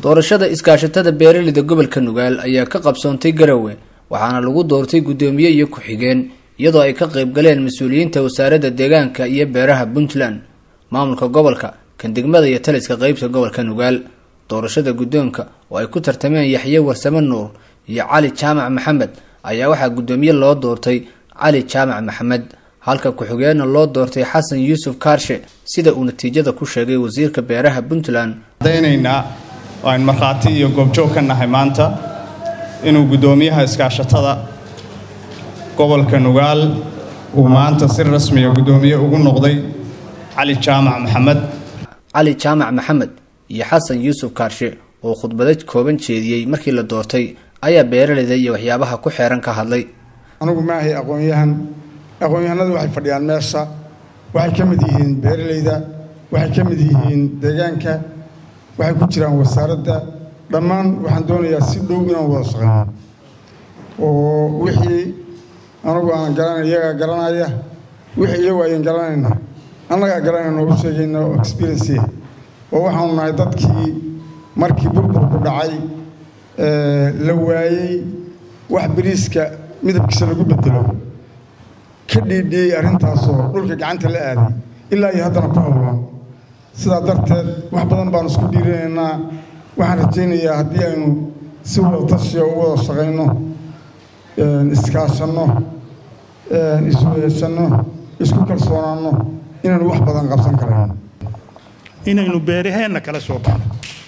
doorashada iskaashatada beeraleyda gobolka nugaal ayaa ka qabsoontay garowe waxaana lagu doortay guddoomiye iyo ku-xigeen iyadoo ay ka qayb galeen mas-uuliyiinta wasaaradda deegaanka iyo beeraha puntland maamulka gobolka kan degmada iyo taliska qeybta gobolka nugaal doorashada guddoonka oo ay ku tartameen yaxye warsame nuur iyo cali jaamac maxamed ayaa waxaa guddoomiye loo doortay cali jaamac maxamed halka ku-xigeenna loo doortay xasan yuusuf kaarshe sida uu natiijada ku sheegay wasiirka beeraha puntland adaynaynaa waan markhaati iyo goobjoog ka nahay maanta inuu guddoomiyaha iskaashatada gobolka nugaal uu maanta si rasmiya guddoomiye ugu noqday cali jaamac maxamed cali jaamac maxamed iyo xasan yuusuf kaarshe oo khudbado kooban jeediyey markii la doortay ayaa beeraleyda iyo waxyaabaha ku xeeran ka hadlay anigu maahay aqoon-yahan aqoon-yahanadu waxay fadhiyaan meesha waxay ka mid yihiin beeraleyda waxay ka mid yihiin deegaanka waxay ku jiraan wasaaradda dhammaan waxaan doonayaa si dhow inaan wada shaqeyno oo wixii anagu aan garanay iyagaa garanaya wixii iyagu ayan garanayna annagaa garanayna u sheegayna oo experience oo waxaanu nahay dadkii markii burburku dhacay la waayey wax bariiska midabkiisa lagu bedelo ka dhiidhiyey arrintaasoo dhulka gacanta la aaday ilaa iyo haddana ku howlan sidaa darteed wax badan baanu isku dhiirinaynaa waxaan rajaynayaa haddii aynu si wada tashiya u wada shaqayno iskaashanno isweeshanno isku kalsoonaanno inaynu wax badan qabsan karayno inaynu beeraheenna kala soo baxno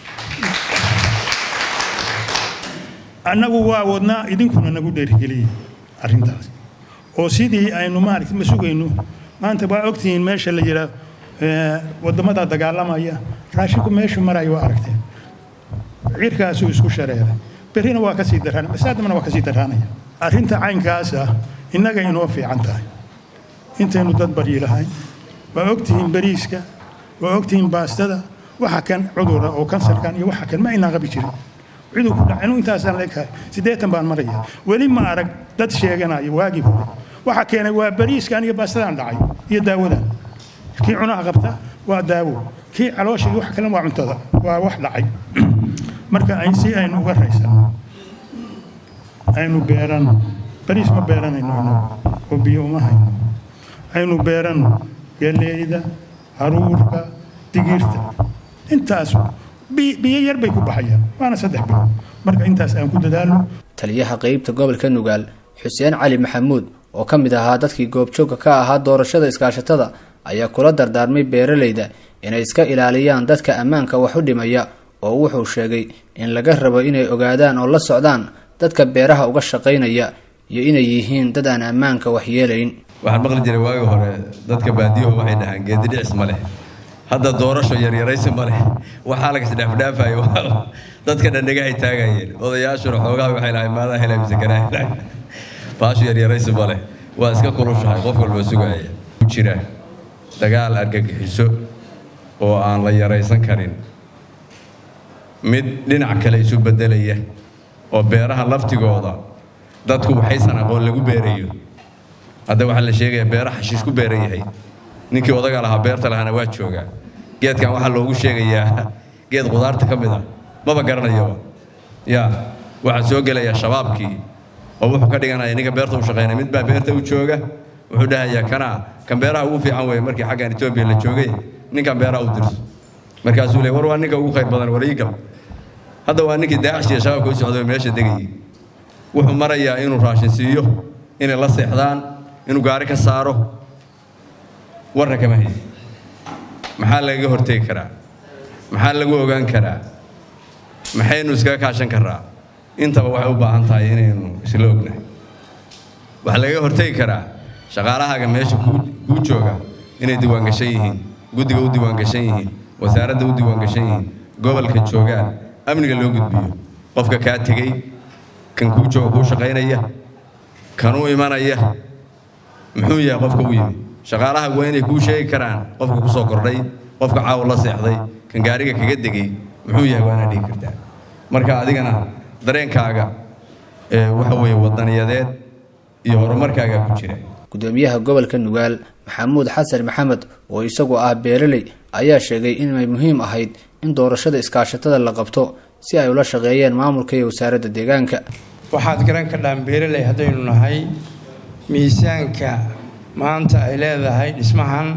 annagu waa wadnaa idinkuna nagu dheerigeliyey arrintaas oo sidii aynu maaragta ma sugayno maanta waa ogtihiin meesha la yidhaa waddamada dagaalamaya raashinku meeshu marayo waa aragteen cirkaasuu isku shareeray berrina waa kasii daraan masaadamana waa kasii daraanaya arrinta caynkaas ah innaga inoo fiican tahay intaynu dad baryi lahayn waa ogtihiin bariiska waa ogtihiin baastada waxa kan cudura oo kansarkan iyo waxa kan ma aynaan qabi jirin ciduu ku dhaca inuu intaasaan leekahay siddeetan baan maraya weli ma arag dad sheeganaya waagii hore waxa keenay waa bariiskan iyo baastadaan dhacay iyo daawadan kii cunaha qabta waa daawo kii caloosha iyo wax kale waa cuntada waa wax dhacay marka ay si aynu uga raysano aynu beerano bariis ma beeranayno oo biyo uma hayno aynu beerano galeeyda haruurka digirta intaas biyo yar bay ku baxayaan waana saddex bilood marka intaas aan ku dadaalno taliyaha qeybta gobolka nugaal xuseen cali maxamuud oo ka mid ahaa dadkii goobjoogka ka ahaa doorashada iskaashatada ayaa kula dardaarmay beeraleyda inay iska ilaaliyaan dadka ammaanka wax u dhimaya oo wuxuu sheegay in laga rabo inay ogaadaan oo la socdaan dadka beeraha uga shaqaynaya iyo inay yihiin dad aan ammaanka waxyeelayn waxaan maqli jiray waagii hore dadka baadiyaho waxay dhahaan geedidhicis ma leh hadda doorasho yaryaraysi ma leh waxaa lagasdhaafdhaafayo dadka dhandhegahay taagayeen odayaashuna xoogaha waxay lahay maadaa helay mise ganaa helay baashu yaryaraysi ma leh waa iska kulushahay qof walba sugaaya ku jira dagaal argagixiso oo aan la yaraysan karin mid dhinac kale isu beddelaya oo beeraha laftigooda dadku waxaysan aqoon lagu beerayo hadda waxaa la sheegayaa beera xashiish ku beeran yahay ninkii odaga lahaa beerta lahaana waa joogaa geedkan waxaa loogu sheegayaa geed qudaarta ka mid ah maba garanayaba yaa waxaa soo gelaya shabaabkii oo wuxuu ka dhiganaya ninka beerta u shaqaynaya mid baa beerta u jooga wuxuu dhahayaa kanaa kan beeraha ugu fiican weeye markii xaggan etoobiya la joogay ninkan beeraha u dirso markaasuu leey war waa ninka ugu khayr badan war ii gal hadda waa ninkii daacish iyo shabaabka u socday meesha degayay wuxuu marayaa inuu raashin siiyo inay la seexdaan inuu gaari ka saaro warna kama haysa maxaa lagaga hortegi karaa maxaa lagu ogaan karaa maxaynu iskaga kaashan karaa intaba waxay u baahan tahay inaynu isla ognahay waxaa lagaga hortegi karaa shaqaalahaaga meesha kuu jooga inay diiwaangashan yihiin guddiga u diiwaangashan yihiin wasaaradda u diiwaangashan yihiin gobolka joogaan amniga loo gudbiyo qofka kaa tegey kan kuu jooga kuu shaqaynaya kanuu imanaya muxuu yahay qofka u yimi shaqaalaha waa inay kuu sheegi karaan qofka ku soo kordhay qofka caawa la seexday kan gaariga kaga degay muxuu yahay waana dhigi kartaa marka adigana dareenkaaga waxa weeye wadaniyadeed iyo horumarkaaga ku jira gudoomiyaha gobolka nugaal maxamuud xasan maxamed oo isagu ah beeraley ayaa sheegay inay muhiim ahayd in doorashada iskaashatada la qabto si ay ula shaqeeyeen maamulka iyo wasaaradda deegaanka waxaad garan kadhaan beeraley haddaynu nahay miisaanka maanta ay leedahay dhismahan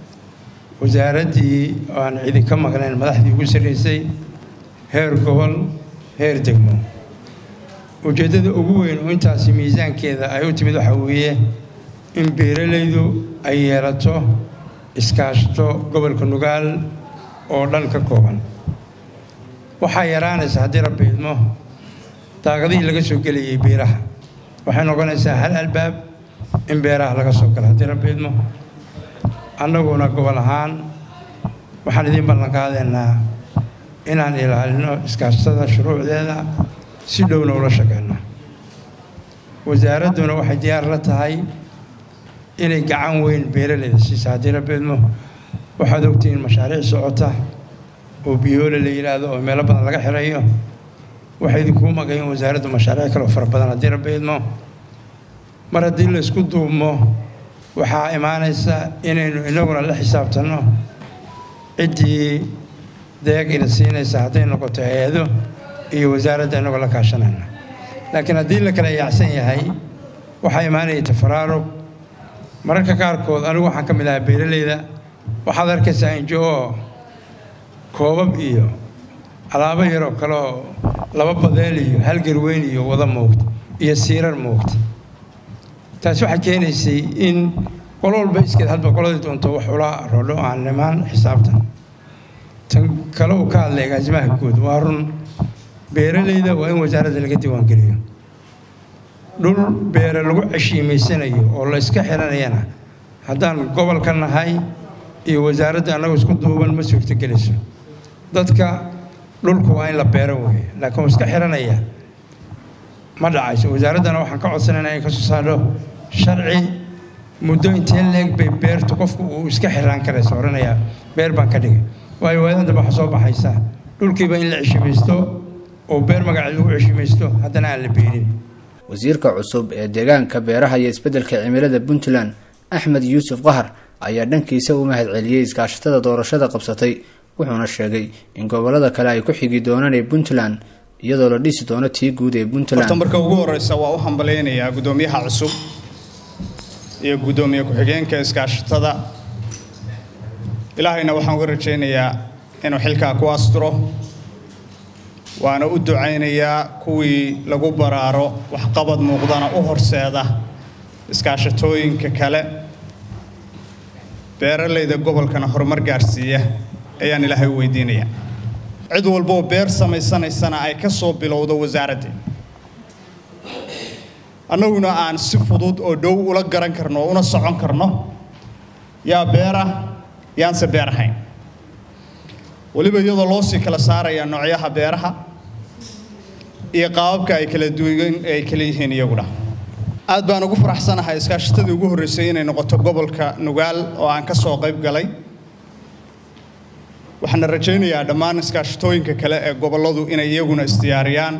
wasaaraddii oo aan cidi ka maqnayn madaxdii ugu sarraysay heer gobol heer degmo ujeeddada ugu weyn oo intaasi miisaankeeda ay u timid waxaa weeye in beeralaydu ay yeelato iskaashto gobolka nugaal oo dhan ka kooban waxaa yaraanaysa haddii rabbi idmo daaqadihii laga soo gelayay beeraha waxay noqonaysaa hal albaab in beeraha laga soo galo haddii rabbi idmo annaguna gobol ahaan waxaan idiin ballan qaadaynaa inaan ilaalino iskaashtada shuruucdeeda si dhowna ula shaqeyno wasaaradduna waxay diyaar la tahay inay gacan weyn beeralayda siisa haddii rabbi idmo waxaad ogtihiin mashaariic socota oo biyoole la yidhaahdo oo meelo badan laga xirayo waxay idinkuu maqayin wasaaraddu mashaariic kaloo fara badan haddii rabbi idmo mar haddii la isku duubmo waxaa imaanaysa inaynu inaguna la xisaabtanno ciddii deeq ina siinaysa hadday noqoto hay-ado iyo wasaaradda inagoo la kaashanayna laakiin haddii la kala yaacsan yahay waxaa imaanaya tafaraarug mararka qaarkood anigu waxaan ka mid ahaa beeralayda waxaad arkaysaa injo oo koobab iyo alaabo yaroo kale oo laba badeel iyo hal garweyn iyo wada moogta iyo siirar moogta taasi waxay keenaysay in qolo walba iskeed hadba qoladii doonto wax ula rodho aan nimaan xisaabtan tan kale uu ka hadlay agaasimaha guud waa run beeralayda waa in wasaaradda laga diiwaangeliyo dhul beere lagu ceshiimaysanayo oo la iska xiranayana haddaan gobolka nahay iyo wasaaradda annagoo isku duuban ma suurtogelayso dadka dhulku waa in la beero weeye laakiin uu iska xiranaya ma dhacayso wasaaraddana waxaan ka codsanaynaa in ka soo saadho sharci muddo intee leeg bay beertu qofku uu iska xiraan karaysa oranayaa beer baan ka dhigay waayo waadan dambe waxaa soo baxaysa dhulkiiba in la ceshimaysto oo beer magaceed lagu ceshimaysto haddana aan la beerin wasiirka cusub ee deegaanka beeraha iyo isbeddelka cimilada puntland axmed yuusuf qahar ayaa dhankiisa u mahad celiyey iskaashatada doorashada qabsatay wuxuuna sheegay in gobolada kale ay ku xigi doonaan ee puntland iyadoo la dhisi doono tii guud ee puntland horta marka ugu horeysa waa u hambalaynayaa guddoomiyaha cusub iyo guddoomiye ku-xigeenka iskaashatada ilaahayna waxaan uga rajaynayaa inuu xilkaa ku asturo waana u ducaynayaa kuwii lagu baraaro waxqabad muuqdana u horseeda iskaashatooyinka kale beeralayda gobolkana horumar gaarsiiya ayaan ilaahay u weydiinayaa cid walboo beer samaysanaysana ay ka soo bilowdo wasaaraddii annaguna aan si fudud oo dhow ula garan karno oo una socon karno yaa beera yaanse beer ahayn weliba iyadoo loo sii kala saaraya noocyaha beeraha iyo qaababka ay kala duwan ay kala yihiin iyaguna aad baan ugu faraxsanahay iskaashatadii ugu horreysay inay noqoto gobolka nugaal oo aan ka soo qayb galay waxaana rajaynayaa dhammaan iskaashatooyinka kale ee gobolladu inay iyaguna isdiyaariyaan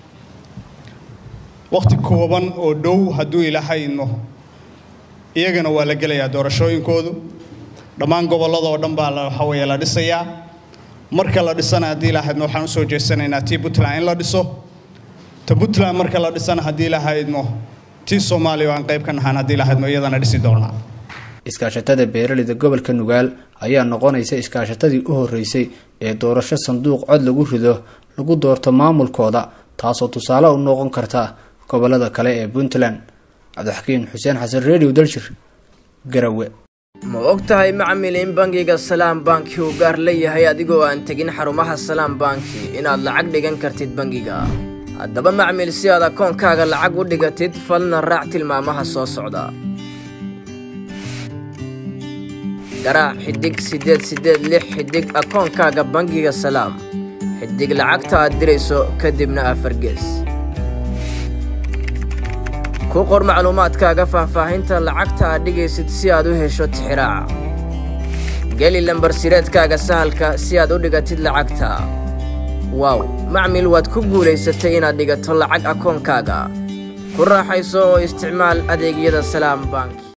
wakhti kooban oo dhow hadduu ilaahay idmo iyagana waa la gelayaa doorashooyinkoodu dhammaan gobollada oo dhan baa waxa weeye la dhisayaa marka la dhisana haddii ilaahayidmo waxaan usoo jeesanaynaa tii puntland in la dhiso ta puntland marka la dhisana haddii ilaahayidmo tii soomaaliya oo aan qayb ka nahaan haddii ilaahayidmo iyadana dhisi doonaa iskaashatada beeraleyda gobolka nugaal ayaa noqonaysa iskaashatadii u horreysay ee doorasho sanduuq cod lagu rido lagu doorto maamulkooda taasoo tusaale u noqon karta gobolada kale ee puntland cabdixakiin xuseen xasan redio daljir garawe ma og tahay macmil in bangiga salaam banki uu gaar leeyahay adigoo aan tegin xarumaha salaam banki inaad lacag dhigan kartid bangiga haddaba macmil si aad akoonkaaga lacag u dhigatid falna raac tilmaamaha soo socda garaac xidig siddeed siddeed lix xidig akoonkaaga bangiga salaam xidig lacagta aad dirayso kadibna afar gees ku qor macluumaadkaaga faahfaahinta lacagta aad dhigaysid si aad u hesho tixiraaca geli lambar sireedkaaga sahalka si aad u dhigatid lacagta waaw macmil waad ku guulaysatay inaad dhigato lacag akoonkaaga ku raaxayso oo isticmaal adeegyada salaam bank